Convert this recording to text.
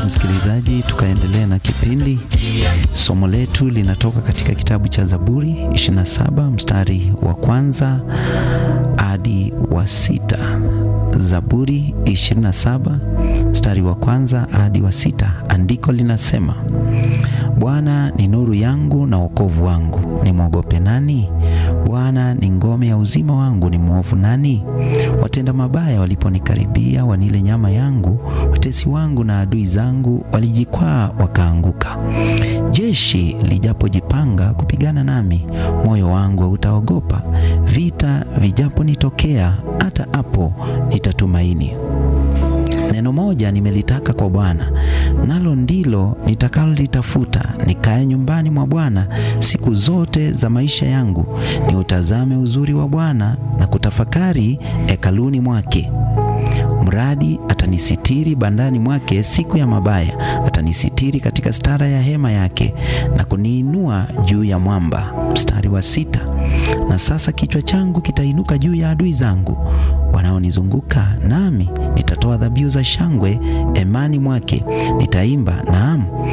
basi msikilizaji, tukaendelea na kipindi. Somo letu linatoka katika kitabu cha Zaburi 27 mstari wa kwanza hadi wa sita. Zaburi 27 mstari wa kwanza hadi wa sita. Andiko linasema Bwana ni nuru yangu na wokovu wangu, nimwogope nani? Bwana ni ngome ya uzima wangu, ni mwovu nani? Watenda mabaya waliponikaribia, wanile nyama yangu, watesi wangu na adui zangu walijikwaa wakaanguka. Jeshi lijapojipanga kupigana nami, moyo wangu hautaogopa. Vita vijaponitokea, hata hapo nitatumaini. Neno moja nimelitaka kwa Bwana, nalo ndilo nitakalolitafuta, nikae nyumbani mwa Bwana siku zote za maisha yangu, niutazame uzuri wa Bwana na kutafakari hekaluni mwake. Mradi atanisitiri bandani mwake siku ya mabaya, atanisitiri katika stara ya hema yake na kuniinua juu ya mwamba. Mstari wa sita. Na sasa kichwa changu kitainuka juu ya adui zangu wanaonizunguka, nami nitatoa dhabihu za shangwe hemani mwake, nitaimba naam